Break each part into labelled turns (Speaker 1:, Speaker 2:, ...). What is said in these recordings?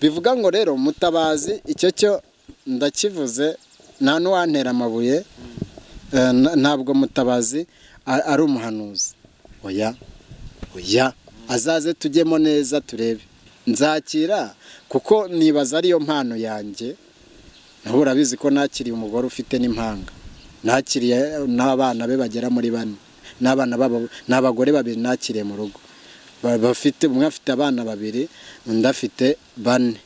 Speaker 1: bivuga ngo rero mutabazi icyo cyo ndakivuze nta n'uwantera amabuye eh, na- ntabwo mutabazi a- ari umuhanuzi oya oya azaze tujyemo neza turebe nzakira kuko nibaza ariyo mpano yanjye nawe urabizi ko nakiriye umugore ufite n'impanga nakiriye n'abana be bagera muri bane n'abana babo n'abagore babiri nakiriye mu rugo Ba- bafite umwe afite abana babiri undi afite bane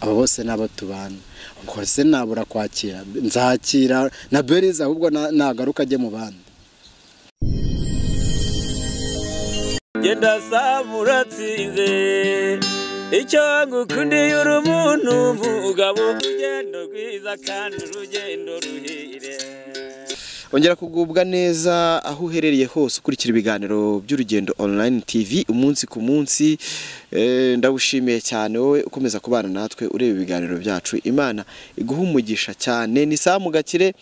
Speaker 1: abo bose ni abo tubana ubwo se nabura kwakira nzakira na berize ahubwo na- nagaruka ajye mu bandi
Speaker 2: genda samuratsinze icyo ngukundiye uri umuntu mugabo urugendo rwiza kandi urugendo ruhire
Speaker 3: ongera kugubwa neza aho uherereye hose ukurikira ibiganiro by'urugendo online tv umunsi ku munsi Eh, ndagushimiye cyane wowe ukomeza kubana natwe ureba ibiganiro byacu imana iguha umugisha cyane ni samu gakire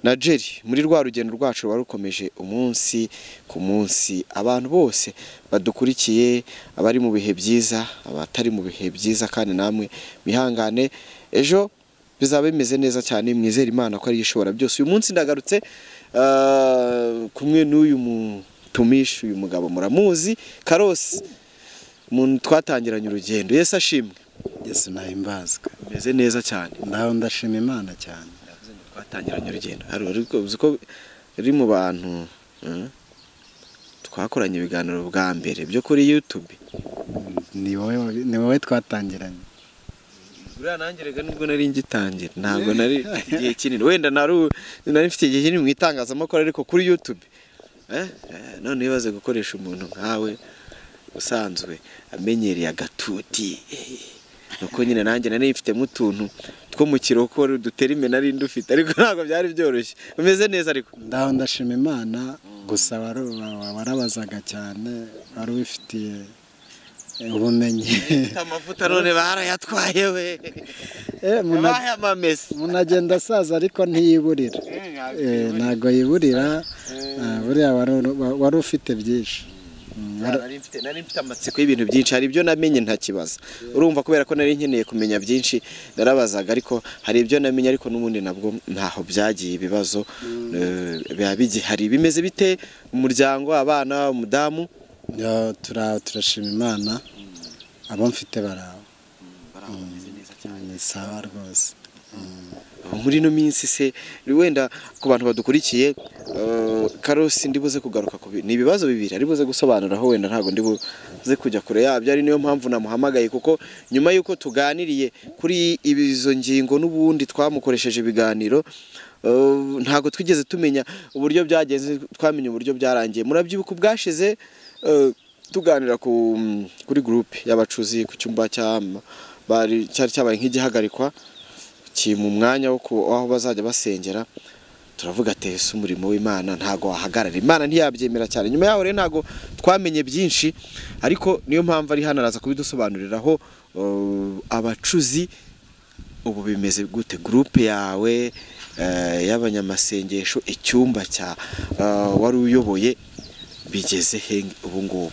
Speaker 3: na jerry muri rwa rugendo rwacu ruba rukomeje umunsi ku munsi abantu bose badukurikiye abari mu bihe byiza abatari mu bihe byiza kandi namwe mwihangane ejo bizaba bimeze neza cyane mwizere imana ko ariyo ishobora byose uyu munsi ndagarutse ah, kumwe n'uyu mutumishi uyu mugabo muramuzi karosi umuntu twatangiranye urugendo yesi ashimwe
Speaker 1: yesu nahimbazwe
Speaker 3: bimeze neza cyane
Speaker 1: ndaho ndashima imana cyane
Speaker 3: twatangiranye urugendo Hari- ariko uzi ko uri mu bantu eh, twakoranye ibiganiro bwa mbere byo kuri yutube
Speaker 1: ni wowe wabi- ni wowe twatangiranye
Speaker 3: buriya nanjye reka nubwo nari ngitangira ntabwo nari mfite igihe kinini wenda nari u- nari mfite igihe kinini mu itangazamakuru ariko kuri yutube Eh, eh, none iyo baze gukoresha umuntu nkawe usanzwe amenyereye agatuti eh, nuko nyine nanjye nari mfitemo utuntu two mu kiroko dutera imena nari ndufite ariko ntabwo byari byoroshye umeze neza ariko
Speaker 1: ndaho ndashima imana gusa wari- wa- warabazaga cyane wari ubifitiye eh, ubumenyi
Speaker 3: amavuta none barayatwaye we
Speaker 1: Eh, umuntu ag-
Speaker 3: yabahaye amamesa
Speaker 1: umuntu agenda asaza ariko ntiyiburira Eh, ntabwo yiburira Ah, buriya wari- wa- wari ufite byinshi Mm, wari-
Speaker 3: nari mfite nari mfite amatsiko y'ibintu byinshi hari ibyo namenye ntakibaza urumva kubera ko nari nkeneye kumenya byinshi narabazaga ariko hari ibyo namenye ariko n'ubundi nabwo ntaho byagiye ibibazo eh, biba bigihari bimeze bite umuryango abana umudamu
Speaker 1: Ya, tura- turashima imana abo mfite barawe ni sawa rwose
Speaker 3: muri ino minsi se wenda ku bantu badukurikiye eh, karosi ndibuze kugaruka ku bi- ni ibibazo bibiri aribuze gusobanuraho wenda ntabwo ndibuze kujya kure yabyo ari niyo mpamvu namuhamagaye kuko nyuma y'uko tuganiriye kuri ibi- izo ngingo n'ubundi twamukoresheje ibiganiro eh, ntabwo twigeze tumenya uburyo byagenze twamenye uburyo byarangiye murabyibuka ubwashize eh, tuganira ku kuri gurupe y'abacuzi ku cyumba cya bari cyari cyabaye nk'igihagarikwa ki mu mwanya wo ku- aho bazajya basengera turavuga ati ese umurimo w'imana ntago wahagarara imana ntiyabyemera cyane nyuma yaho rero ntago twamenye byinshi ariko niyo mpamvu ari hano araza kubidusobanuriraho eh, abacuzi ubu bimeze gute gurupe yawe eh, y'abanyamasengesho icyumba cya eh, wari uyoboye bigeze he ubu ngubu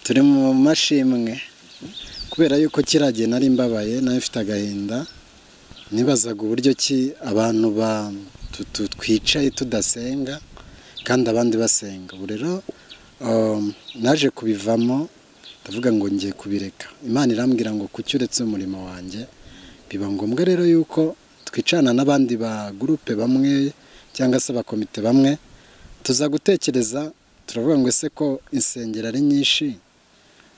Speaker 1: turi mu mashimwe kubera yuko kiriya gihe nari mbabaye nayo mfite agahinda nibazaga uburyo ki abantu ba- tu- tu- twicaye tudasenga kandi abandi basenga ubu rero um, naje kubivamo ndavuga ngo ngiye kubireka imana irambwira ngo kuki uretse umurimo wanjye biba ngombwa rero yuko twicana n'abandi ba gurupe bamwe cyangwa se abakomite bamwe tuza gutekereza turavuga ngo ese ko insengero ari nyinshi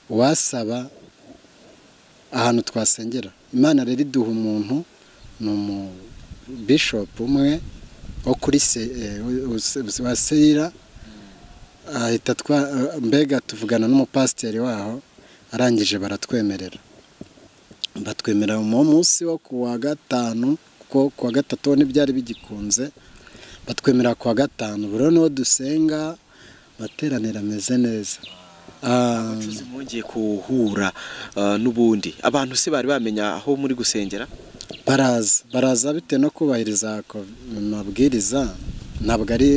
Speaker 1: uwasaba ahantu twasengera imana rero iduha umuntu ni umubishopu umwe wo kuri se eh, wa- wa- wa seyira ahita twa mbega tuvugana n'umupasiteri waho arangije baratwemerera batwemerera mu munsi wo ku wa gatanu kuko ku wa gatatu ho ntibyari bigikunze batwemerera ku wa gatanu buri noneho niho dusenga materaniro ameze neza Ah,
Speaker 3: abacuzi bongeye kuhura eh, n'ubundi abantu se bari bamenya aho muri gusengera
Speaker 1: baraza baraza bitewe no kubahiriza ko- amabwiriza ntabwo ari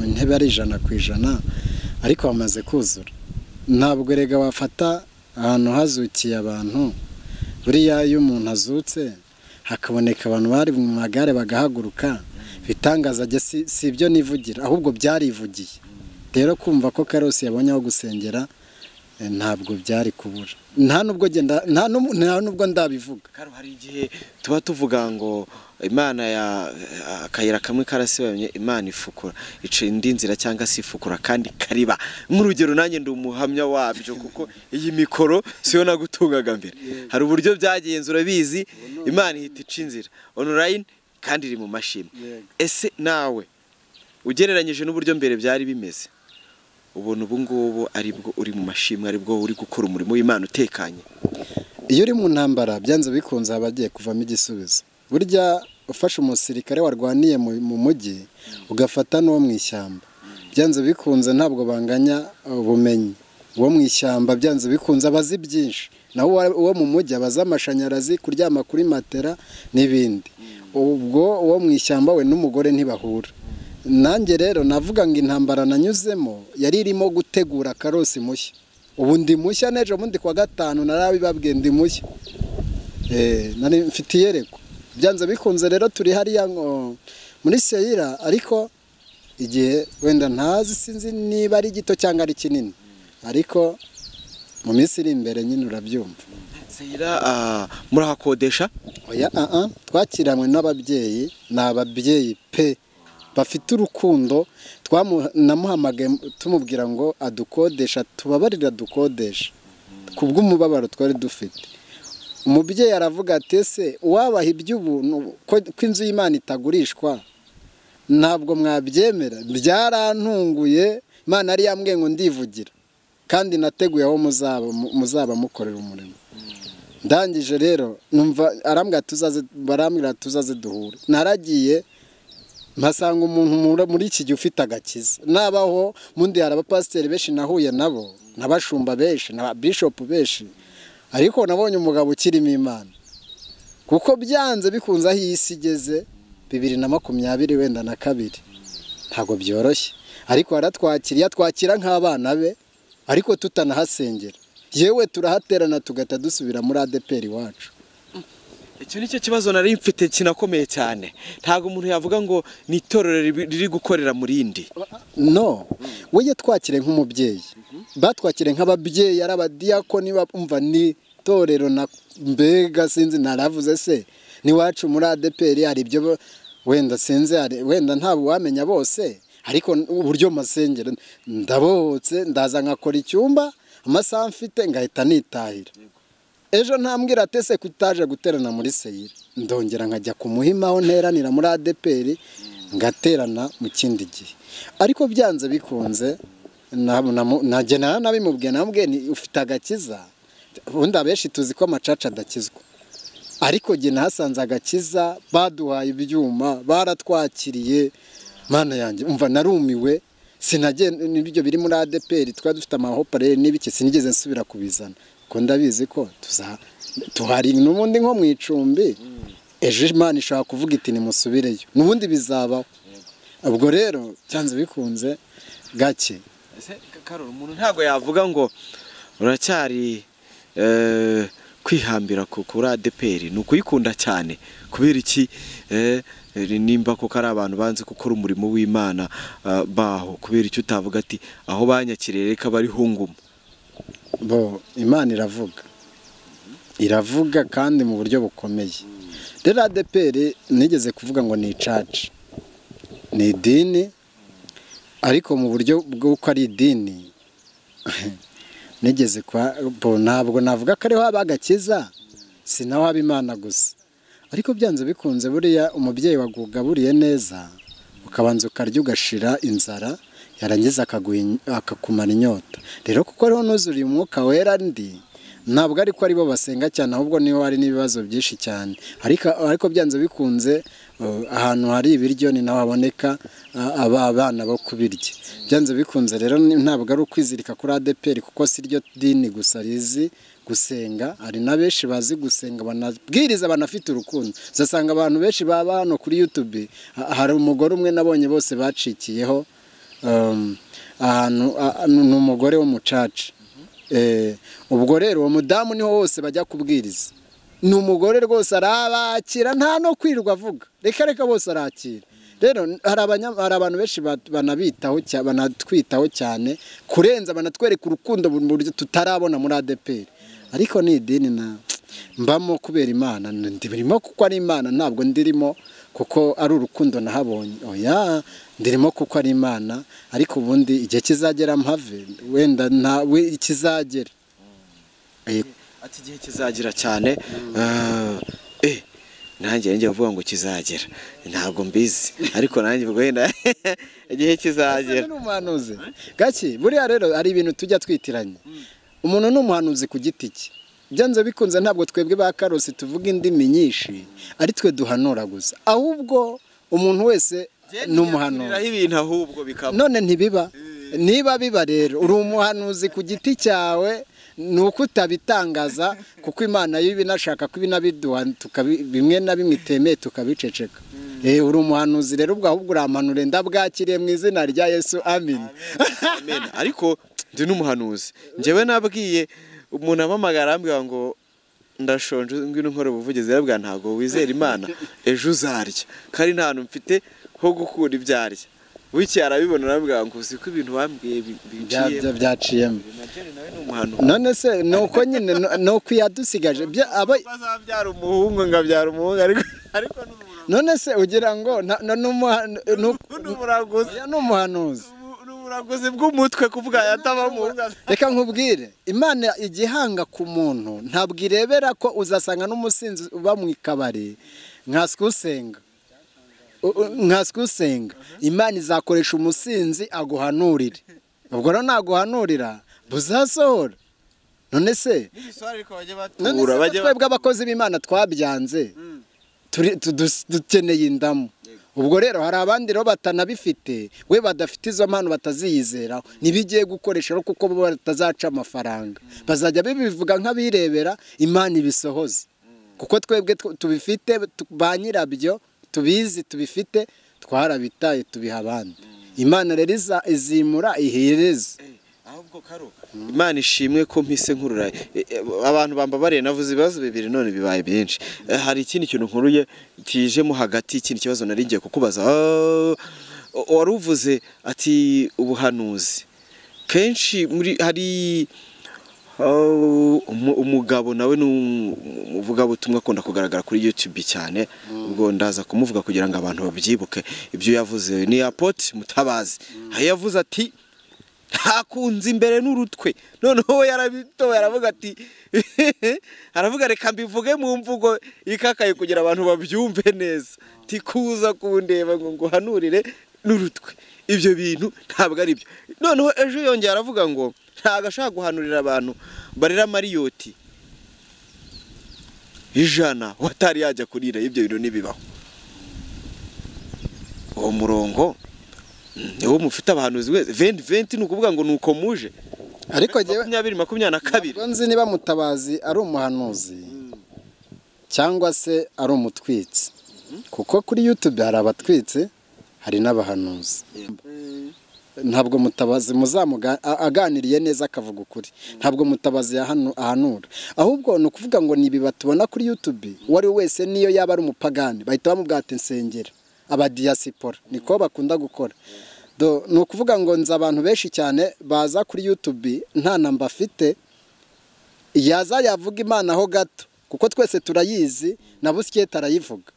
Speaker 1: intebe ari ijana ku ijana ariko bamaze kuzura ntabwo erega wafata ahantu hazukiye abantu buriya iyo umuntu azutse hakaboneka abantu bari mu magare bagahaguruka bitangaza njye si si ibyo nivugira ahubwo byarivugiye rero kumva ko karosi yabonye aho gusengera eh, ntabwo byari kubura nta nubwo genda nta n'ubu- nta nubwo ndabivuga
Speaker 3: Karo hari igihe tuba tuvuga ngo imana ya akayira kamwe karasibamye imana ifukura ica indi nzira cyangwa se ifukura kandi kariba nk'urugero nanjye ndi umuhamya wabyo kuko iyi mikoro siyo nagutungaga mbere hari uburyo byagenze urabizi imana ihita ica inzira online kandi iri mu mashini
Speaker 1: Yego.
Speaker 3: ese nawe ugereranyije n'uburyo mbere byari bimeze ubona ubu ngubu aribwo uri mu mashimwe aribwo uri gukora umurimo w'imana utekanye
Speaker 1: iyo uri mu ntambara byanze bikunze haba hagiye kuvamo igisubizo burya ufashe umusirikare warwaniye mu mu mujyi ugafata n'uwo mu ishyamba byanze bikunze ntabwo banganya ubumenyi uwo mu ishyamba byanze bikunze aba azi byinshi naho uwa- uwo mu mujyi aba azi amashanyarazi kuryama kuri matera n'ibindi ubwo uwo mu ishyamba we n'umugore ntibahura nanjye rero navuga ngo intambara nanyuzemo yari irimo gutegura karosi mushya ubu ndi mushya n'ejo bundi kuwa gatanu narabibabwiye ndi mushya Eh, nari mfite iyerekwa byanze bikunze rero turi hariya ngo muri seyira ariko igihe wenda ntazi sinzi niba ari gito cyangwa ari kinini ariko mu minsi iri imbere nyine urabyumva
Speaker 3: Sayira ah, murahakodesha
Speaker 1: oya ah ah, twakiranywe n'ababyeyi ni ababyeyi pe bafite urukundo twamu- namuhamagaye tumubwira ngo adukodesha tubabarira dukodesha ku bw'umubabaro twari dufite umubyeyi aravuga ati ese uwabaha iby'ubuntu ko- ko inzu y'imana itagurishwa ntabwo mwabyemera byarantunguye imana yari yambwiye ngo ndivugira kandi nateguye aho muzaba muzaba mukorera umurimo ndangije rero numva arambwira tuzaze barambwira tuzaze duhure naragiye mpasanga umuntu muri- muri iki gihe ufite agakiza nabaho mundi hari abapasiteri benshi nahuye nabo n'abashumba benshi na bishopu benshi ariko nabonye umugabo ukirimo imana kuko byanze bikunze aho iyi si igeze bibiri na makumyabiri wenda na kabiri ntabwo byoroshye ariko aratwakira iyo atwakira nk'abana be ariko tutanahasengera yewe turahaterana tugahita dusubira muri adeperi iwacu
Speaker 3: icyo ni cyo kibazo nari mfite kinakomeye cyane ntabwo umuntu yavuga ngo ni itorero ribi- riri gukorera mu rindi
Speaker 1: no we yatwakire nk'umubyeyi batwakire nk'ababyeyi ari abadiyakoni bumva ni itorero na mbega sinzi naravuze se n'iwacu muri adeperi hari ibyo bo- wenda sinzi hari- wenda nta wamenya bose ariko uburyo masengero ndabohotse ndaza nkakora icyumba amasaha mfite ngahita nitahira ejo ntambwira ati ese kutaje guterana muri seyira ndongera nkajya ku muhima aho nteranira muri adeperi ngaterana mu kindi gihe ariko byanze bikunze na- na- najye nara nabimubwiye namubwiye ni ufite agakiza ubundi abenshi tuzi ko amacaca adakizwa ariko jye nahasanze agakiza baduhaye ibyuma baratwakiriye mana yanjye umva narumiwe sinajye n'ibyo biri muri adeperi twari dufite amahopareri n'ibiki sinigeze nsubira kubizana kuko ndabizi ko tuza tuhari n'ubundi nko mu icumbi ejo imana ishobora kuvuga iti nimusubireyo n'ubundi bizabaho ubwo rero byanze bikunze gake
Speaker 3: Ese, Karol, umuntu ntabwo yavuga ngo uracyari eh, kwihambira ku kuri adeperi ni ukuyikunda cyane kubera iki eh, nimba koko ari abantu banze gukora umurimo w'imana ah, baho kubera icyo utavuga ati aho banyakiriye reka barihungumu
Speaker 1: bo imana iravuga iravuga kandi mu buryo bukomeye rero adeperi nigeze kuvuga ngo ni icaci ni idini ariko mu buryo bw'uko ari idini nigeze kwa bo ntabwo navuga ko ariho haba agakiza si naho haba imana gusa ariko byanze bikunze buriya umubyeyi wagugaburiye neza ukabanza ukarya ugashira inzara yarangiza akaguha in- akakumara inyota rero kuko ariho nuzuriye umwuka wera ndi ntabwo ariko aribo basenga cyane ahubwo niho hari n'ibibazo byinshi cyane ariko ariko byanze bikunze eh, ahantu hari ibiryo ni naho haboneka ah, aba abana bo kubirya byanze bikunze rero ni- ntabwo ari ukwizirika kuri adeperi kuko si ryo dini gusa rizi gusenga hari na benshi bazi gusenga banabwiriza banafite urukundo uzasanga abantu benshi baba hano kuri yutube ha- hari umugore umwe nabonye bose bacikiyeho um, ahantu a- a- ni umugore w'umucaca Eh, ubwo rero uwo mudamu niho hose bajya kubwiriza ni umugore rwose arabakira nta no kwirirwa avuga reka reka bose arakira rero hari abanya- hari abantu benshi ba- banabitaho cya- banatwitaho cyane kurenza banatwereka urukundo mu buryo tutarabona muri adeperi ariko ni idini na mbamo kubera imana ndirimo kuko ari imana ntabwo ndirimo kuko ari urukundo nahabonye oya ndirimo kuko ari imana ariko ubundi igihe kizagera mpave wenda ntawe ikizagera Eh,
Speaker 3: ati igihe kizagira cyane ah, eh nanjye njya mvuga ngo kizagera ntabwo mbizi ariko nanjye ubwo wenda igihe kizagera
Speaker 1: Ese ni umuhanuzi gake buriya rero hari ibintu tujya twitiranya umuntu ni umuhanuzi ku giti cye byanze bikunze ntabwo twebwe ba karosi tuvuga indimi nyinshi ari twe duhanura gusa ahubwo umuntu wese ni umuhanuzi
Speaker 3: Ntiyakuriraho ibintu ahubwo bikaba
Speaker 1: none ntibiba niba biba rero uri umuhanuzi ku giti cyawe ni uko utabitangaza kuko imana yo ibinashaka ko ibinabiduha tukabi- bimwe na bimwe itemeye tukabiceceka Eh, uri umuhanuzi rero ubwo ahubwo uramanure ndabwakiriye mu izina rya yesu amin
Speaker 3: Amen. ariko ndi n'umuhanuzi njyewe nabwiye umuntu amamagara arambwira ngo ndashonje ngwino nkora ubuvugizi arabwira ntabwo wizera imana ejo uzarya kandi nta hantu mfite ho gukura ibyarya wikiye arabibona arambwira ngo uzi ko ibintu bambwiye bi- biciye
Speaker 1: Bya- byaciyemo
Speaker 3: Najeri nawe ni umuhanuzi
Speaker 1: none se ni uko nyine no- ni uko iyadusigaje Bya- aba-
Speaker 3: bazabyara umuhungu ngabyara umuhungu ariko ariko ni umuhanuzi
Speaker 1: none se ugira ngo nta- na- ni umuhanu- ni uko-
Speaker 3: ni umuraguzi
Speaker 1: oya, ni umuhanuzi
Speaker 3: ni uburaguzi bw'umutwe kuvuga yataba umuhungu
Speaker 1: reka nkubwire imana igihanga ku muntu ntabwo irebera ko uzasanga n'umusinzi uba mu kabari nkaswe usenga U- u- nkaswe usenga imana izakoresha umusinzi aguhanurire ubwo rero naguhanurira buzasohora none se none se
Speaker 3: Ura,
Speaker 1: ko
Speaker 3: bajya bat-
Speaker 1: twebwe abakozi b'imana twabyanze turi- tudus- dukeneye indamu ubwo rero hari abandi rero batanabifite we badafite izo mpano bataziyizeraho ntibigiye gukoresha rero kuko bo batazaca amafaranga bazajya bibivuga nk'abirebera imana ibisohoze kuko twebwe tu- tubifite tu- ba nyirabyo tubizi tubifite twarabitaye tubiha abandi imana rero iza- izimura ihereze
Speaker 3: ahubwo karo imana ishimwe ko mpise nkurura E, e, abantu bambabariye navuze ibibazo bibiri none bibaye byinshi E, hari ikindi kintu nkuruye kijemo hagati ikindi kibazo nari ngiye kukubaza Ah, o- wari uvuze ati ubuhanuzi kenshi muri hari Oh, umu- umugabo nawe ni um- umuvugabutumwa akunda kugaragara kuri YouTube cyane ubwo ndaza kumuvuga kugira ngo abantu babyibuke ibyo yavuze ni Apotre Mutabazi aho yavuze ati ntakunze imbere n'urutwe noneho we yarabitoye aravuga ati aravuga reka mbivuge mu mvugo ikakaye kugira abantu babyumve neza ati kuza kundeba ngo nguhanurire n'urutwe ibyo bintu ntabwo ari byo noneho ejo yongera aravuga ngo ntabwo ashaka guhanurira abantu barera mariyoti ijana we atari yajya kurira ibyo bintu ntibibaho uwo murongo niwo mufite abahanuzi wese venti venti ni ukuvuga ngo ni uko muje
Speaker 1: ariko njyewe
Speaker 3: makumyabiri makumyabiri na kabiri
Speaker 1: Ntabwo nzi niba mutabazi ari umuhanuzi cyangwa se ari umutwitsi kuko kuri yutube hari abatwitsi hari n'abahanuzi ntabwo mutabazi muzamuga a- aganiriye neza akavuga ukuri ntabwo mutabazi yahanu- ahanura ahubwo ni ukuvuga ngo ni ibiba tubona kuri yutube uwo ari we wese niyo yaba ari umupagani bahita bamubwira ati nsengera abadiyasipora niko bakunda gukora Do, ni ukuvuga ngo nzi abantu benshi cyane baza kuri yutube nta namba afite yaza yavuga imana ho gato kuko twese turayizi na busiketi arayivuga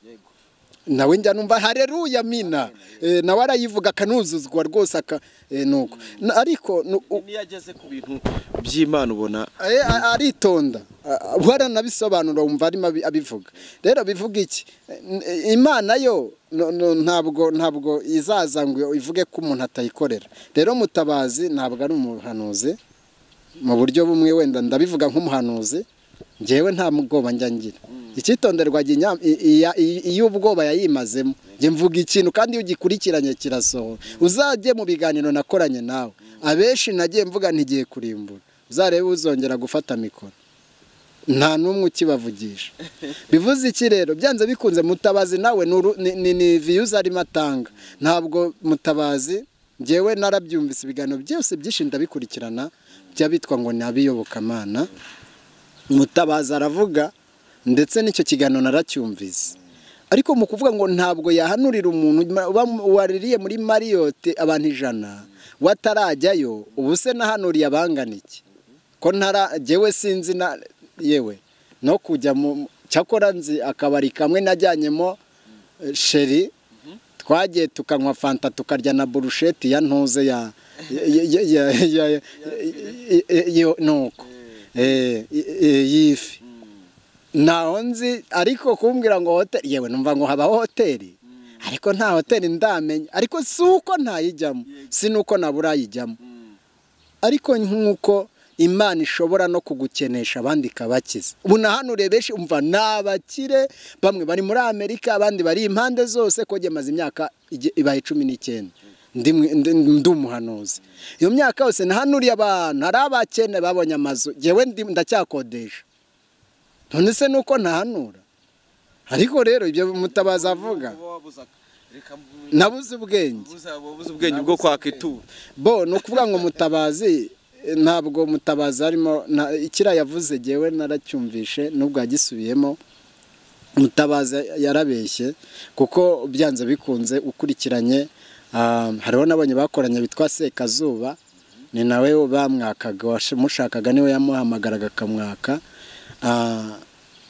Speaker 1: nawe njya numva hareruya mina Eh, nawe arayivuga akanuzuzwa rwose aka eh, nuko Na- ariko nu- u-
Speaker 3: niyo ageze ku bintu by'imana ubona
Speaker 1: eh, a- aritonda Ah, waranabisobanura wumva arimo abi- abivuga rero bivuga iki Eh, n- eh, imana yo no- no, ntabwo ntabwo izaza ngo ivuge ko umuntu atayikorera rero mutabazi ntabwo ari umuhanuzi mu buryo bumwe wenda ndabivuga nk'umuhanuzi ngewe nta mubwoba njya ngira icyitonderwa ginya- i- iya- i- iyo ubwoba yayimazemo njye mvuga ikintu kandi iyo ugikurikiranye kirasohora uzajye mu biganiro nakoranye nawe abenshi nagiye mvuga ntigiye kurimbura uzarebe uzongera gufata mikoro nta n'umwe ukibavugisha bivuze iki rero byanze bikunze mutabazi nawe ni uru- ni- ni- ni viyuzi arimo atanga ntabwo mutabazi ngewe narabyumvise ibiganiro byose byinshi ndabikurikirana by'abitwa ngo ni abiyobokamana mutabazi aravuga ndetse n'icyo kiganiro naracyumvise ariko mu kuvuga ngo ntabwo yahanurira umuntu uba- waririye muri mariyote abantu ijana watarajyayo ubu se nahanuriye abangana iki ko ntara jyewe sinzi na yewe no kujya mu cyakora nzi akabari kamwe najyanyemo eh, sheri twagiye tukanywa fanta tukarya na burusheti ya ntuze ya ya- ya- ya- ya- iyo- nuko Eh, i- i- y'ifi ntaho nzi ariko kumbwira ngo hoteli yewe numva ngo habaho hoteli ariko nta hoteli ndamenya ariko si uko ntayijyamo si n'uko nabura ayijyamo ariko nk'uko imana ishobora no kugukenesha abandi ikabakiza ubu na hano urebeshi umva ni abakire bamwe bari muri amerika abandi bari impande zose ko maze imyaka ige- ibaye cumi n'icyenda Ndi mwe- ndi- ndi umuhanuzi iyo myaka yose nahanuriye abantu hari abakene babonye amazu yewe ndacyakodesha none se nuko ntahanura ariko rero ibyo mutabaza avuga nabuze ubwenge
Speaker 3: buze ubwenge bwo kwaka ituro
Speaker 1: bo ni ukuvuga ngo mutabazi eh, ntabwo mutabazi arimo na- ikiriya yavuze ngewe naracyumvishe nubwo yagisubiyemo mutabazi yarabeshye kuko byanze bikunze ukurikiranye ah, hariho n'abanye bakoranye bitwa sekazuba ni nawe bamwakaga wamushakaga niwe yamuhamagaraga akamwaka Ah,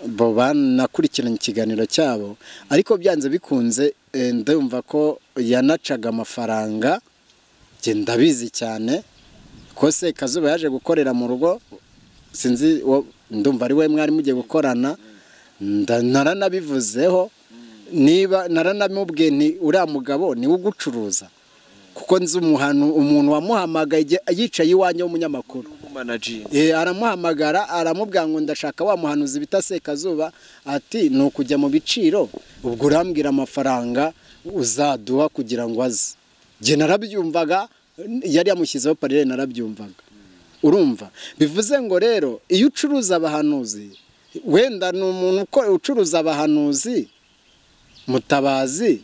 Speaker 1: bo banakurikiranye ikiganiro cyabo ariko byanze bikunze eh, ndumva ko yanacaga amafaranga njye ndabizi cyane ko sekazuba yaje gukorera mu rugo sinzi uwo- ndumva ari we mwari mugiye gukorana nda- naranabivuzeho niba naranamubwiye nti uriya mugabo niwe ugucuruza kuko nzi umuhanu- umuntu wamuhamagaye igihe- yicaye iwanjye w'umunyamakuru
Speaker 3: w'umumanajeri
Speaker 1: Eh, aramuhamagara aramubwira ngo ndashaka wa muhanuzi bita sekazuba ati ni ukujya mu biciro ubwo urambwira amafaranga uzaduha kugira ngo aze njye narabyumvaga yari yamushyizeho parire narabyumvaga urumva bivuze ngo rero iyo ucuruza abahanuzi wenda ni umuntu uko- ucuruza abahanuzi mutabazi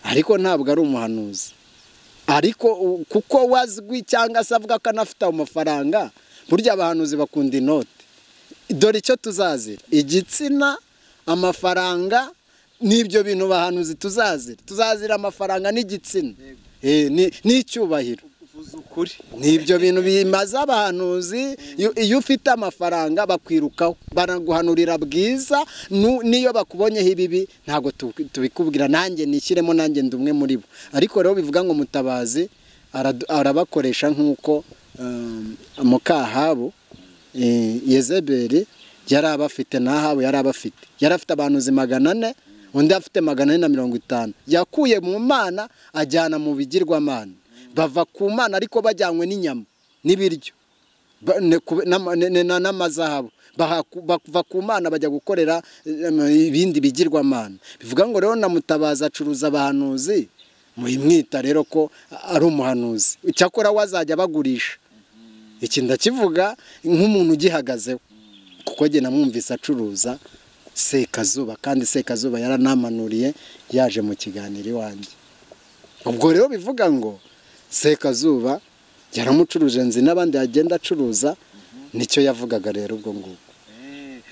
Speaker 1: ariko ntabwo ari umuhanuzi ariko u- kuko wazwi cyangwa se avuga ko anafite ayo mafaranga burya abahanuzi bakunda inote dore icyo tuzazira igitsina amafaranga n'ibyo bintu bahanuzi tuzazira tuzazira amafaranga n'igitsina Eh, ni- n'icyubahiro
Speaker 3: uvuze ukuri
Speaker 1: ni ibyo bintu bimaze abahanuzi iyo- iyo ufite amafaranga bakwirukaho baraguhanurira bwiza nu- n'iyo bakubonyeho ibibi ntabwo tu- tubikubwira nanjye nishyiremo nanjye ndi umwe muri bo ariko rero bivuga ngo mutabazi aradu- arabakoresha nk'uko um, mukahabu eh, yezebeli yari abafite n'ahabu yari abafite yari afite abahanuzi magana ane undi afite magana ane na mirongo itanu yakuye mu mana ajyana mu bigirwamana bava ku mana ariko bajyanywe n'inyama n'ibiryo ba- ne- kube- n'ama- ne- ne- na- n'amazahabu Bahaku- bava ku mana bajya gukorera em, ibindi bigirwamana bivuga ngo rero na mutabazi acuruza abahanuzi muyimwita rero ko ari umuhanuzi icyakora we azajya abagurisha iki ndakivuga nk'umuntu ugihagazeho kuko njye namwumvise acuruza sekazuba kandi sekazuba yaranamanuriye yaje mu kiganiro iwanjye ubwo rero bivuga ngo sekazuba yaramucuruje nzi n'abandi yagenda acuruza nicyo yavugaga rero ubwo ngubwo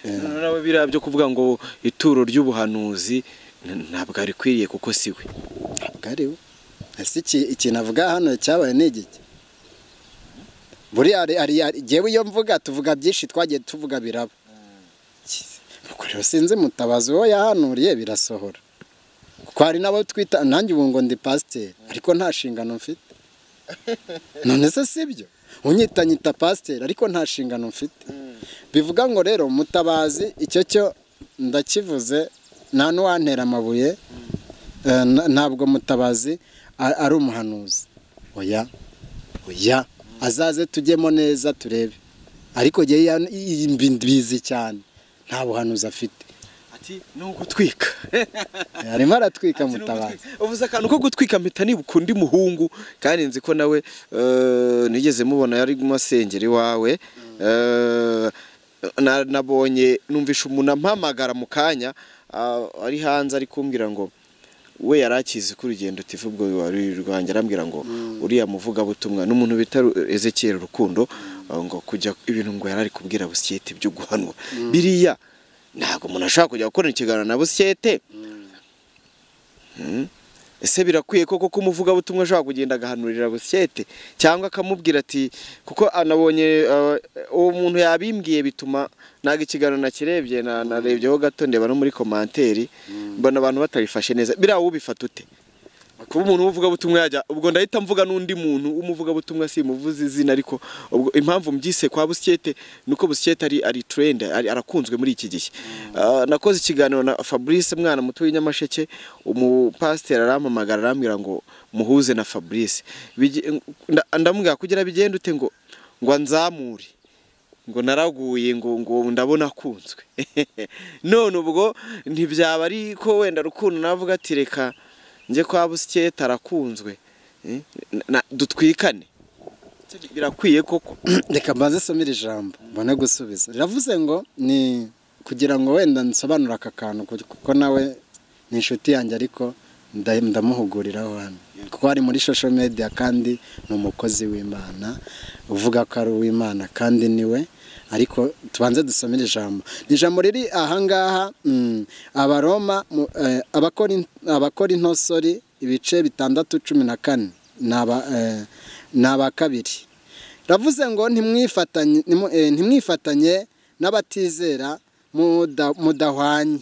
Speaker 3: Noneho nawe biriya byo kuvuga ngo ituro ry'ubuhanuzi n- ntabwo rikwiriye kuko si we
Speaker 1: ntabwo ari we ese iki- ikintu avuga hano cyabaye ni igiki buriya ari- ari- ari- jyewe iyo mvuga tuvuga byinshi twagiye tuvuga biraba ubwo rero sinzi mutabazi uwo yahanuriye birasohora kuko hari n'abo twita nanjye ubu ngo ndi pasiteri ariko nta nshingano mfite none se si byo unyita nyita pasiteri ariko nta nshingano mfite bivuga ngo rero mutabazi icyo cyo ndakivuze nta n'uwantera amabuye eh, na- ntabwo mutabazi a- ari umuhanuzi oya oya azaze tujyemo neza turebe ariko njyewe ya- i- i- mbi- mbizi cyane nta buhanuzi afite
Speaker 3: ati ni ugutwika
Speaker 1: arimo aratwika
Speaker 3: Ati, "Ni
Speaker 1: mutabazi
Speaker 3: ugutwika." uvuze akantu ko gutwika mpita nibuka undi muhungu kandi nzi ko nawe eh, nigeze mubona yari mu masengeri iwawe Eh, na- nabonye numvishe umuntu ampamagara mu kanya ah, ari hanze ari kumbwira ngo we yari akizi ko urugendo tivu ubwo wari rwanjye arambwira ngo uriya muvugabutumwa n'umuntu bita Ru- Ezekiel Rukundo uh, ngo kujya ibintu ngo yari ari kubwira busikete byo guhanwa biriya ntabwo umuntu ashobora kujya gukora ikiganiro na busikete Mm. ese birakwiye koko ko umuvugabutumwa ashobora kugenda agahanurira busikete cyangwa akamubwira ati kuko anabonye uh, uwo muntu yabimbwiye bituma ntabwo ikiganiro nakirebye na- narebyeho gato ndeba no muri komanteri mbona abantu batabifashe neza biriya wowe ubifata ute kuba umuntu w'umuvugabutumwa yajya ubwo ndahita mvuga n'undi muntu w'umuvugabutumwa simuvuze izina ariko ubwo impamvu mbyise kwa busikete ni uko busikete ari ari trend ari- arakunzwe muri iki gihe Ah, nakoze ikiganiro na Fabrice mwana muto w'inyamasheke umupasiteri arampamagara arambwira ngo muhuze na Fabrice Bigi- nda- ndamubwira kugira bigende ute ngo ngo anzamure ngo naraguye ngo ngo ndabona akunzwe none ubwo ntibyaba ari ko wenda rukundo navuga ati reka njye kwa busikete arakunzwe Eh, na- dutwikane birakwiye koko
Speaker 1: reka mbanze nsome iri jambo mbone gusubiza riravuze ngo ni kugira ngo wenda nsobanure aka kantu kuko nawe ni inshuti yanjye ariko nda- ndamuhuguriraho hano kuko ari muri social media kandi ni umukozi w'imana uvuga ko ari uw'imana kandi niwe ariko tubanze dusome iri jambo ni ijambo riri ahangaha mm, abaroma mu- eh, Abakorin- abakorintosori ibice bitandatu cumi na kane ni aba- eh, ni aba kabiri ravuze ngo ntimwifatanye ntimu- eh, ntimwifatanye n'abatizera muda- mudahwanye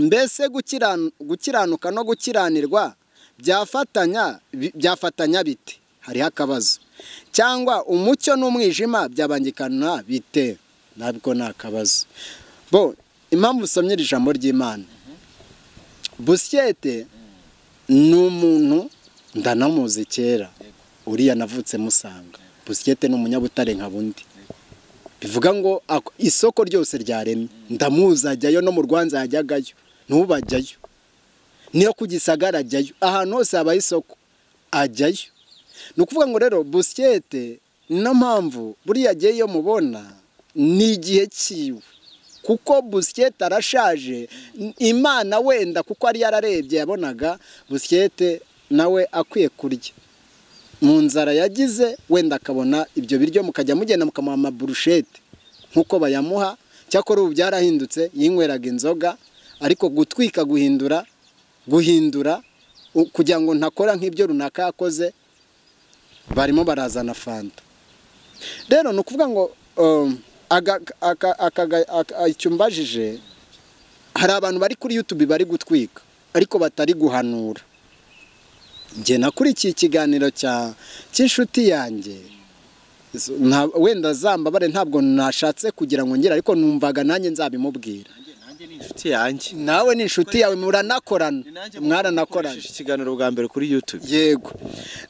Speaker 1: mbese gukiran- gukiranuka no gukiranirwa byafatanya bi- byafatanya bite hariho akabazo cyangwa umucyo n'umwijima byabangikana bite nabwo ni akabazo bo impamvu usomye iri jambo ry'imana busyete ni umuntu ndanamuzi kera uriya navutse musanga busikete ni umunyabutare nka bundi bivuga ngo ako- isoko ryose ryaremye ndamuzi ajyayo no mu rwanza yajyagayo n'ubu ajyayo niyo ku gisagara ajyayo ahantu hose habaye isoko ajyayo ni ukuvuga ngo rero busikete niyo mpamvu buriya agiye iyo mubona ni igihe cyiwe kuko busikete arashaje imana wenda kuko ari yararebye yabonaga busikete nawe akwiye kurya mu nzara yagize wenda akabona ibyo biryo mukajya mugenda mukamuha amaburushete nk'uko bayamuha cyakora ubu byarahindutse yinyweraga inzoga ariko gutwika guhindura guhindura u- kugira ngo ntakora nk'ibyo runaka yakoze barimo barazana fanta rero ni ukuvuga ngo um, aga- aka- aka- aka- icyo mbajije hari abantu bari kuri yutube bari gutwika ariko batari guhanura njye nakurikiye ikiganiro cya cy'inshuti yanjye Zo- nta- wenda zambabare ntabwo nashatse kugira ngo ngere ariko numvaga nanjye nzabimubwira
Speaker 3: inshuti yanjye
Speaker 1: nawe ni inshuti yawe muranakorana
Speaker 3: mwaranakoraje
Speaker 1: mwaranakorana
Speaker 3: ikiganiro bwa mbere kuri youtube
Speaker 1: yego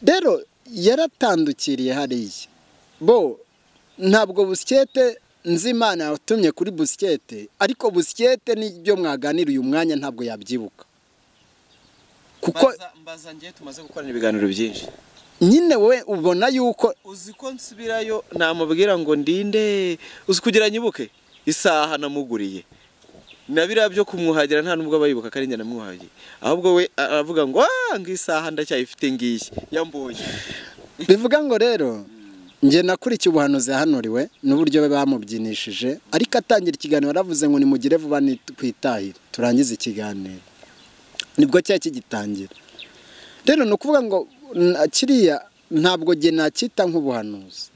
Speaker 1: rero yaratandukiriye hariya bo ntabwo busikete nzi imana yatumye kuri busikete ariko busikete n'ibyo mwaganira uyu mwanya ntabwo yabyibuka kuko
Speaker 3: mbaza ngiye tumaze gukorana ibiganiro byinshi
Speaker 1: nyine we ubona yuko
Speaker 3: uzi ko nsubirayo namubwira ngo ndinde uzi kugira nyibuke isaha namuguriye na biriya byo kumwuhagira nta nubwo aba yibuka ko ari njye namwuhagiye ahubwo we aravuga ngo "Ah, ngo isaha ndacyayifite ngiyi yambonye
Speaker 1: bivuga ngo rero njye nakurikiye ubuhanuzi yahanuriwe n'uburyo be bamubyinishije ariko atangira ikiganiro yaravuze ngo nimugire vuba twitahire turangize ikiganiro nibwo cyari kigitangira rero ni ukuvuga ngo na- kiriya ntabwo njye nacyita nk'ubuhanuzi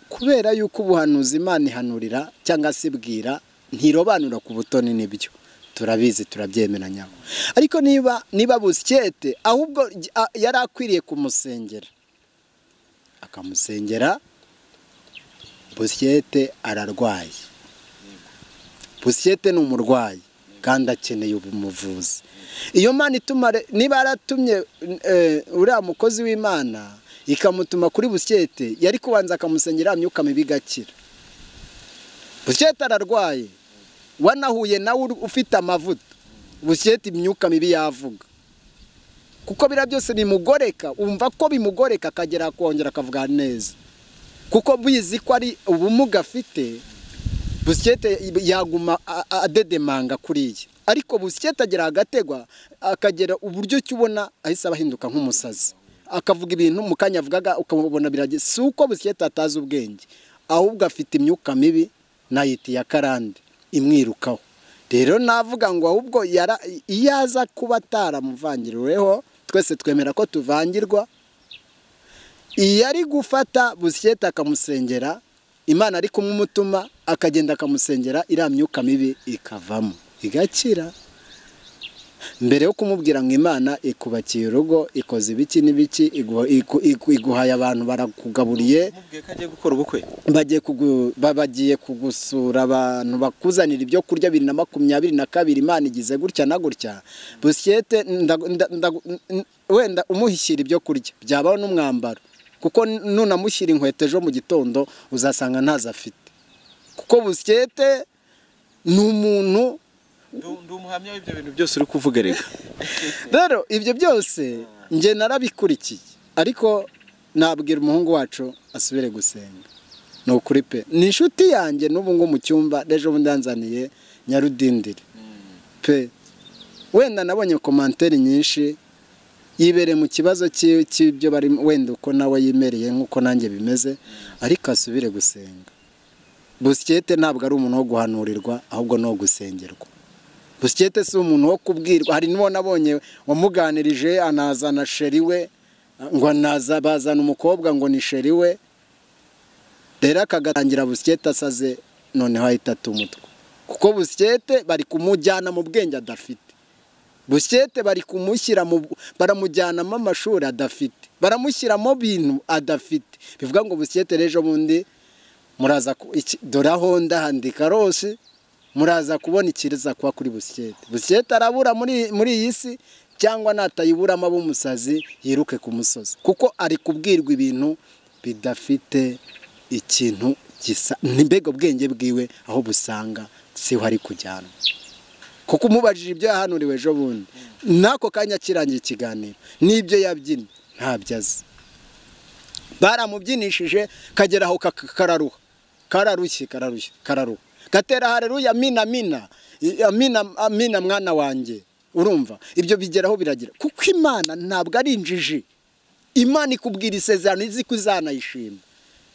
Speaker 1: kubera yuko ubuhanuzi imana ihanurira cyangwa se ibwira ntirobanura ku butoni n'ibyo turabizi turabyemera nyabo ariko niba niba busikete ahubwo j- a- yari akwiriye kumusengera akamusengera busyete ararwaye busyete ni umurwayi kandi akeneye ubumuvuzi iyo mana ituma re- niba yaratumye eh, uriya mukozi w'imana ikamutuma kuri busyete yari kubanza akamusengera ya myuka mibi igakira busyete ararwaye wanahuye nawe uri- ufite amavuta busyete imyuka mibi yavuga kuko biriya byose bimugoreka wumva ko bimugoreka akagera kongera akavuga neza kuko bizi ko ari ubumuga afite busikete yaguma a- a- adedemanga kuriya ariko busikete agera agategwa akagera uburyo ki ubona ahise aba ahinduka nk'umusazi akavuga ibintu mu kanya avugaga ukabona birage si uko busikete atazi ubwenge ahubwo afite imyuka mibi nayiti ya karande imwirukaho rero navuga ngo ahubwo yara- iyo aza kuba ataramuvangiriweho twese twemera ko tuvangirwa iyo ari gufata busikete akamusengera imana ari kumumutuma akagenda akamusengera iriya myuka mibi ikavamo igakira mbere yo kumubwira ngo imana ikubakiye urugo ikoze ibiki n'ibiki iguha- iku- iku- iguhaye abantu barakugaburiye
Speaker 3: mubwiye ko agiye gukora ubukwe
Speaker 1: bagiye kugu- ba- bagiye kugusura abantu bakuzanira ibyo kurya bibiri na makumyabiri na kabiri imana igize gutya na gutya busikete ndagu- nda- ndagu- n- wenda umuhishyira ibyo kurya byabaho n'umwambaro kuko nunamushyira inkweto ejo mu gitondo uzasanga ntazo afite kuko busikete ni umuntu
Speaker 3: ndi umuhamya w'ibyo bintu byose uri kuvuga reka
Speaker 1: rero ibyo byose njye narabikurikiye ariko nabwira umuhungu wacu asubire gusenga ni ukuri pe ni inshuti yanjye n'ubu ngubu mu cyumba n'ejo bundi yanzaniye nyarudindiri pe wenda nabonye komanteri nyinshi yibereye mu kibazo cyi- cy'ibyo bari wenda uko nawe yimereye nk'uko nanjye bimeze ariko asubire gusenga busikete ntabwo ari umuntu wo guhanurirwa ahubwo ni uwo gusengerwa busikete si umuntu wo kubwirwa hari n'uwo nabonye wamuganirije anazana sheri we ngo naza bazana umukobwa ngo ni sheri we rero akagatangira busikete asaze noneho ahita atumutwa kuko busikete bari kumujyana mu bwenge adafite busikete bari kumushyira mu baramujyanamo amashuri adafite baramushyiramo bintu adafite bivuga ngo busikete rero ejo bundi muraza ku- iki- dore aho ndahandika rose muraza kubona ikiza kuba kuri busikete busikete arabura muri muri iyi si cyangwa natayiburamo abe umusazi yiruke ku musozi kuko ari kubwirwa ibintu bidafite ikintu gisa ni mbega ubwenge bwiwe aho busanga siho ari kujyanwa kuko umubajije ibyo yahanuriwe ejo bundi n'ako kanya akirangira ikiganiro n'ibyo yabyina ntabyo azi baramubyinishije kagera aho kak- kararuha kararushye kararushye kararuha gatera hareruya amina amina I- amina amina mwana wanjye urumva ibyo bigeraho biragira kuko imana ntabwo ari injiji imana ikubwira isezerano izi ko izanayishima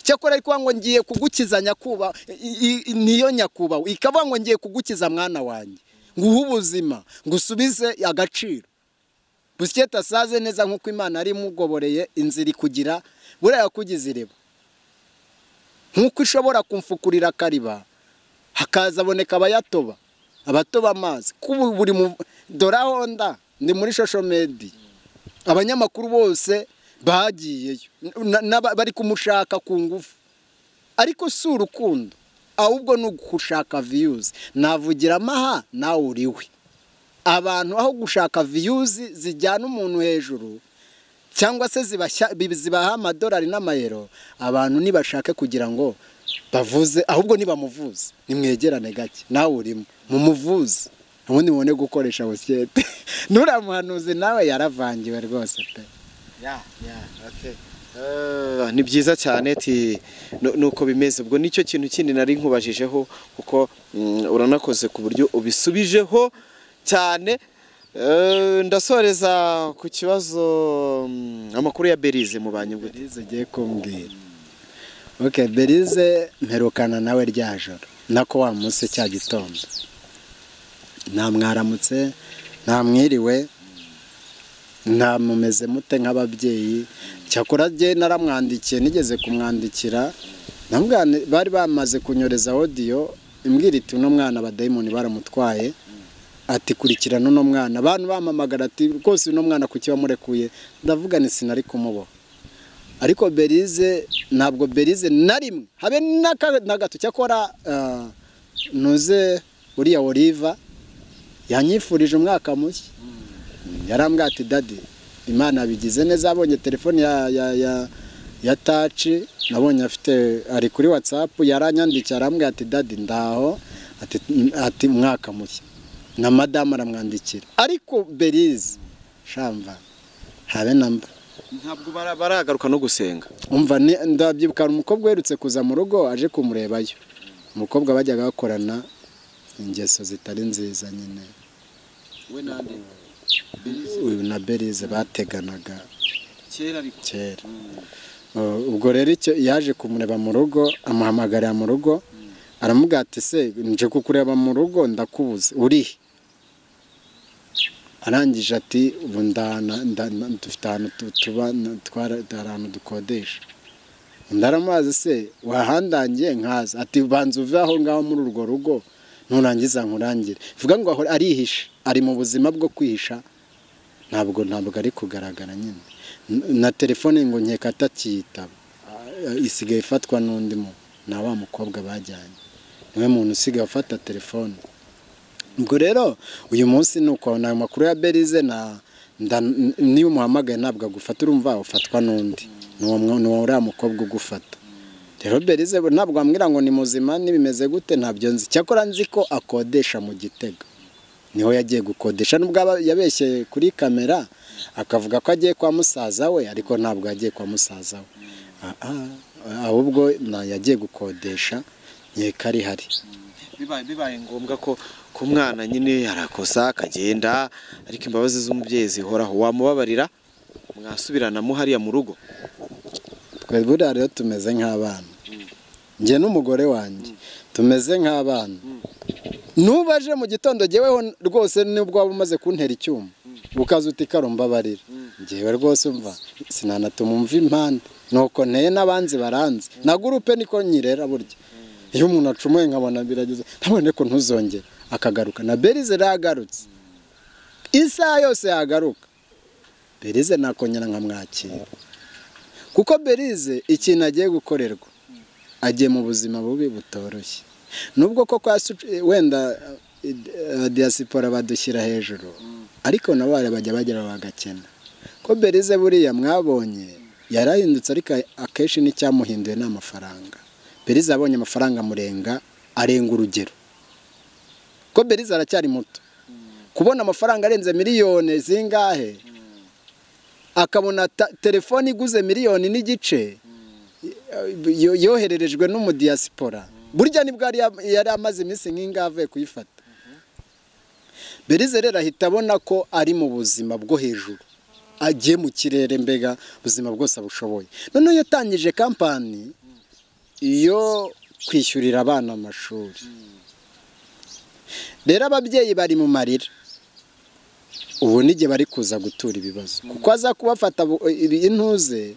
Speaker 1: cyakora ariko ngo ngiye kugukiza nyakuba i- i- niyo nyakubaho ikavuga ngo ngiye kugukiza mwana wanjye nguhe ubuzima ngusubize agaciro busikete asaze neza nk'uko imana yari imugoboreye inzira ikugira buriya kugize ireba nk'uko ishobora kumfukurira akariba hakaza aboneka abayatoba abatoba amazi kubu buri mu dora honda ndi muri shoshomedi abanyamakuru bose bagiyeyo na- n'aba- bari kumushaka ku ngufu ariko si urukundo ahubwo ni ugushaka viyuzi navugira amaha nawe uriwe abantu aho gushaka viyuzi zijyana umuntu hejuru cyangwa se zibashya- bi- zibaha amadolari n'amayero abantu nibashake kugira ngo bavuze ahubwo nibamuvuze nimwegerane gake nawe urimo mumuvuze ubundi mubone gukoresha busikete nuramuhanuzi nawe yaravangiwe rwose pe
Speaker 3: Eh, ni byiza cyane ti nu- nuko bimeze ubwo nicyo kintu kindi nari nkubajijeho kuko mm, uranakoze ku buryo ubisubijeho cyane Eh, ndasoreza ku kibazo mm, amakuru ya berize mu banyugwe
Speaker 1: berize ugiye kumbwira oke berize mperukana nawe rya joro nako wa munsi cya gitondo namwaramutse namwiriwe ntamumeze mute nk'ababyeyi cyakora rye naramwandikiye nigeze kumwandikira namubwira nti, bari bamaze kunyoreza odiyo imbwira iti uno mwana abadayimoni baramutwaye ati kurikirana uno mwana abantu bamamagara ati rwose uno mwana kuki wamurekuye ndavuga ni sinari kumuboha ariko berize ntabwo berize na rimwe habe n'aka- na gato cyakora ah, ntuze uriya oliva yanyifurije umwaka mushya yarambwira ati dadi imana yabigize neza abonye telefoni ya ya ya ya taci nabonye afite ari kuri watsapu yaranyandikiye arambwira ati dadi ndaho ati ati umwaka mushya na madamu aramwandikira ariko berize shamba habe na mba
Speaker 3: ntabwo bara- baragaruka no gusenga
Speaker 1: umva ni- ndabyibuka hari umukobwa uherutse kuza mu rugo aje kumurebayo umukobwa bajyaga bakorana ingeso zitari nziza nyine
Speaker 3: we nande
Speaker 1: uyu na berize bateganaga
Speaker 3: kera ariko
Speaker 1: kera Uh, ubwo rero icyo yaje kumureba mu rugo amuhamagarira mu rugo aramubwira ati se nje kukureba mu rugo ndakubuze uri he?" arangije ati ubu ndana nda- nda- dufite ahantu tu- tuba na- twara- hari ahantu dukodesha undi aramubaza se wahandangiye nkaza ati banza uve aho ngaho muri urwo rugo nurangiza nkurangire vuga ngo ahora arihisha ari mu buzima bwo kwihisha ntabwo ntabwo ari kugaragara nyine N- na telefone ngo nkeka atakiyitaba Ah, isigaye ifatwa n'undi mu na wa mukobwa bajyanye niwe muntu usigaye ufata telefone ubwo rero uyu munsi ni uko ayo makuru ya berize na nda- n- niyo umuhamagaye ntabwo agufata urumva ufatwa n'undi ni uwo mwo- ni uwo uriya mukobwa ugufata rero berize we ntabwo wambwira ngo ni muzima n'ibimeze gute ntabyo nzi cyakora nzi ko akodesha mu gitega niho yagiye gukodesha nubwo aba- yabeshye kuri kamera akavuga ko agiye kwa musaza we ariko ntabwo yagiye kwa musaza we Ah, ah, ahubwo na- yagiye gukodesha nkeka ari hari
Speaker 3: bibaye bibaye ngombwa ko ku mwana nyine arakosa akagenda ariko imbabazi z'umubyeyi zihoraho wamubabarira mwasubirana mu hariya mu rugo
Speaker 1: twe buriya rero tumeze nk'abana njye n'umugore wanjye tumeze nk'abana nuba aje mu gitondo jyeweho rwose nubwo waba umaze kuntera icyuma ukaza uti karumbabarira njyewe rwose umva sinanatuma umva impande nuko nteye n'abanzi baranze na gurupe niko nyirera burya iyo umuntu acumuye nkabona birageze ntabone ko ntuzongere akagaruka na berize yagarutse isaha yose yagaruka berize nakongera nkamwakira kuko berize ikintu agiye gukorerwa agiye mu buzima bubi butoroshye nubwo koko yasu- wenda eh, eh, diyasipora badushyira hejuru ariko nabo bari bajya bagera bagakena ko berize buriya mwabonye yarahindutse ariko akenshi n'icyamuhinduye ni amafaranga berize abonye amafaranga amurenga arenga urugero ko berize aracyari muto kubona amafaranga arenze miliyoni zingahe akabona ta- telefone iguze miliyoni n'igice yo- yohererejwe n'umudiyasipora burya nibwo yari ya- yari amaze iminsi nk'ingahe avuye kuyifata berize rero ahita abona ko ari mu buzima bwo hejuru agiye mu kirere mbega ubuzima bwose abushoboye noneho iyo atangije kampani yo kwishyurira abana amashuri rero ababyeyi bari mu marira ubu n'igihe bari kuza gutura ibibazo kuko aza kubafata bu- ibi- intuze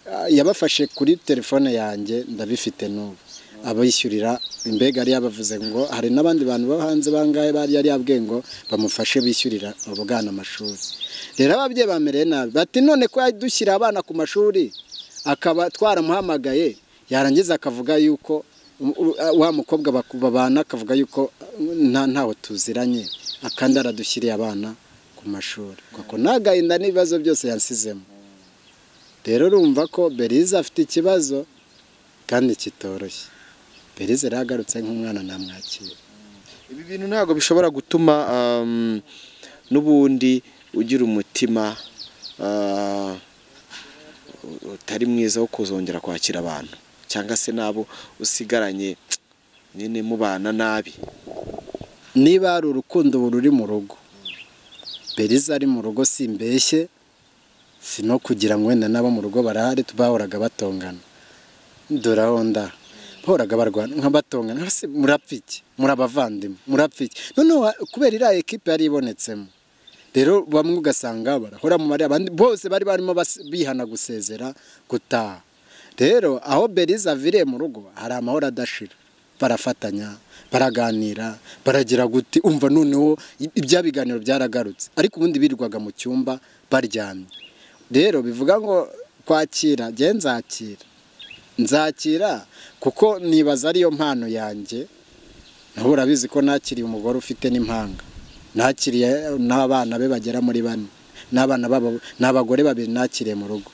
Speaker 1: ah, yabafashe kuri telefone yanjye ndabifite n'ubu abishyurira imbega yari yabavuze ngo hari n'abandi bantu bo hanze bangahe bari yari yabwiye ngo bamufashe bishyurira abo bwana amashuri rero ababyeyi bamereye nabi bati none ko yadushyira abana ku mashuri akaba twaramuhamagaye yarangiza akavuga yuko u- u- wa mukobwa baku- babana akavuga yuko nta ntaho tuziranye akandi aradushyiriye abana ku mashuri kuko nagahinda n'ibibazo byose yansizemo rero urumva ko berize afite ikibazo kandi kitoroshye berize rero agarutse nk'umwana namwakira
Speaker 3: ibi bintu ntabwo bishobora gutuma um, n'ubundi ugira umutima ah, utari mwiza wo kuzongera kwakira abantu cyangwa se n'abo usigaranye nyine mubana nabi
Speaker 1: niba hari urukundo ubu ruri mu rugo berize ari mu rugo simbeshye si no kugira ngo wenda n'abo mu rugo barahari bahoraga batongana dore aho nda bahoraga barwana nka batongana hasi murapfa iki muri abavandimwe murapfa iki noneho ha- kubera iriya ekipe yari ibonetsemo rero bamwe ugasanga barahora mu bariya bandi bose bari barimo bas- bihana gusezera gutaha rero aho berize aviriye mu rugo hari amahoro adashira barafatanya baraganira baragira guti umva noneho i- ibya biganiro byaragarutse ariko ubundi birirwaga mu cyumba baryamye rero bivuga ngo kwakira jye nzakira nzakira kuko nibaza ariyo mpano yanjye nawe urabizi ko nakiriye umugore ufite n'impanga nakiriye n'abana be bagera muri bane n'abana babo n'abagore babiri nakiriye mu rugo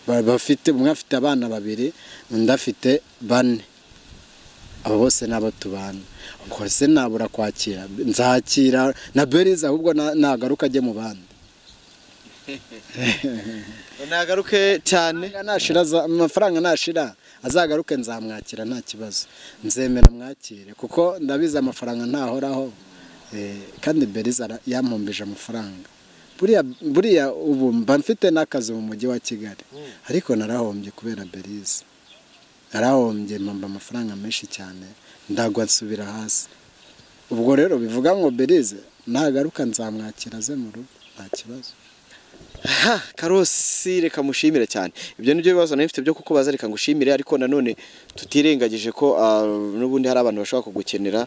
Speaker 1: Ba- bafite umwe afite abana babiri undi afite bane abo bose n'abo tubana ubwo se nabura kwakira nzakira na berize ahubwo na- nagaruka ajye mu bandi
Speaker 3: nagaruke cyane
Speaker 1: amafaranga nashira za- amafaranga nashira azagaruke nzamwakira nta kibazo nzemera mwakire kuko ndabizi amafaranga ntahoraho Eh, kandi beriza yampumbije amafaranga buriya buriya ubu mba mfite n'akazi mu mujyi wa kigali ariko narahombye kubera beriza narahombye mpamba amafaranga menshi cyane ndagwa nsubira hasi ubwo rero bivuga ngo berize nagaruka nzamwakira aze mu rugo nta kibazo
Speaker 3: ha karosi reka mushimire cyane ibyo ni byo bibazo nari mfite byo kukubaza reka ngushimire ariko nanone tutirengagije ko ah, n'ubundi hari abantu bashobora kugukenera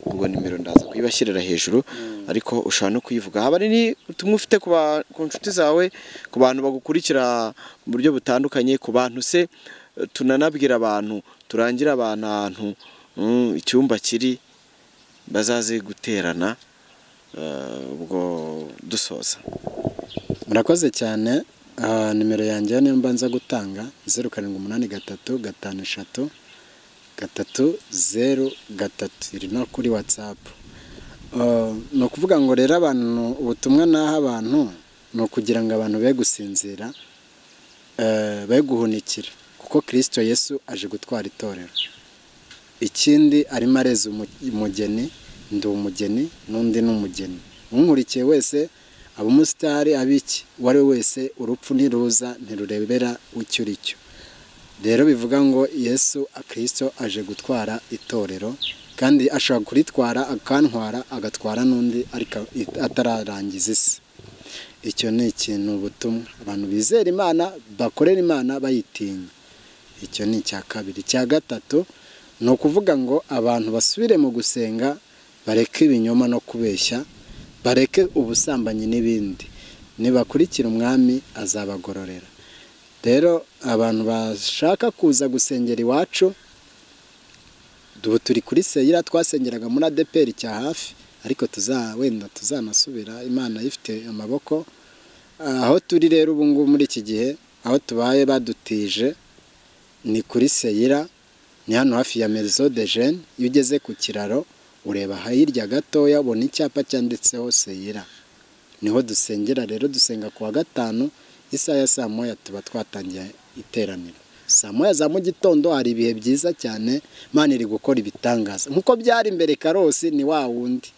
Speaker 3: ubwo nimero ndaza kuyibashyirira hejuru ariko ushobora no kuyivuga haba ni ubutumwa ufite ku ba- ku nshuti zawe ku bantu bagukurikira mu buryo butandukanye ku bantu se eh, tunanabwira abantu turangira abantu ahantu mm, icyumba kiri bazaze guterana eh, ubwo dusoza
Speaker 1: murakoze cyane Ah, nimero yanjye niyo mbanza gutanga zeru karindwi umunani gatatu gatanu eshatu gatatu zeru gatatu iri no kuri watsapu ni ukuvuga ngo rero abantu ubutumwa naha abantu ni ukugira ngo abantu be gusinzira eh, be guhunikira kuko kirisito yesu aje gutwara itorero ikindi arimo areza umu- umugeni ndi umugeni n'undi ni umugeni umunkurikiye wese aba umusitari aba iki uwo ari we wese urupfu ntiruza ntirurebera icyo uri cyo rero bivuga ngo yesu akirisito aje gutwara itorero kandi ashobora kuritwara akantwara agatwara n'undi ariko atararangiza isi icyo ni ikintu ubutumwa abantu bizera imana bakorera imana bayitinya icyo ni icya kabiri icya gatatu ni ukuvuga ngo abantu basubire mu gusenga bareke ibinyoma no kubeshya bareke ubusambanyi n'ibindi nibakurikira umwami azabagororera rero abantu bashaka kuza gusengera iwacu ubu turi kuri seyira twasengeraga muri adeperi cya hafi ariko tuza wenda tuzanasubira imana ifite amaboko aho turi rero ubu ngubu muri iki gihe aho tubaye badutije ni kuri seyira ni hano hafi ya merizo de jene iyo ugeze ku kiraro ureba hirya gatoya ubona icyapa cyanditseho seyira niho dusengera rero dusenga ku wa gatanu isaha ya saa moya tuba twatangiye iteraniro saa moya za mu gitondo hari ibihe byiza cyane Imana iri gukora ibitangaza nk'uko byari mbere karosi ni wa wundi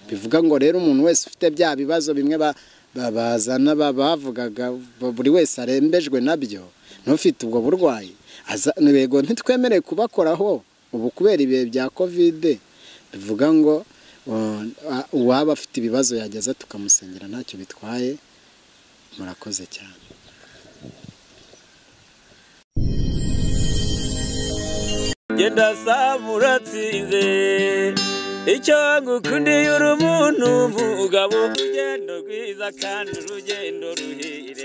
Speaker 1: bivuga ngo rero umuntu wese ufite bya bibazo bimwe ba- ba- bazana ba- bavugaga ba- buri wese arembejwe nabyo n'ufite ubwo burwayi aza- yego ntitwemereye kubakoraho ubu kubera ibihe bya kovide bivuga ngo uh, uwaba afite ibibazo yageza tukamusengera ntacyo bitwaye murakoze cyane
Speaker 2: genda samura atsinze icyo ngukundiye uri umuntu mugabo urugendo rwiza kandi urugendo ruhire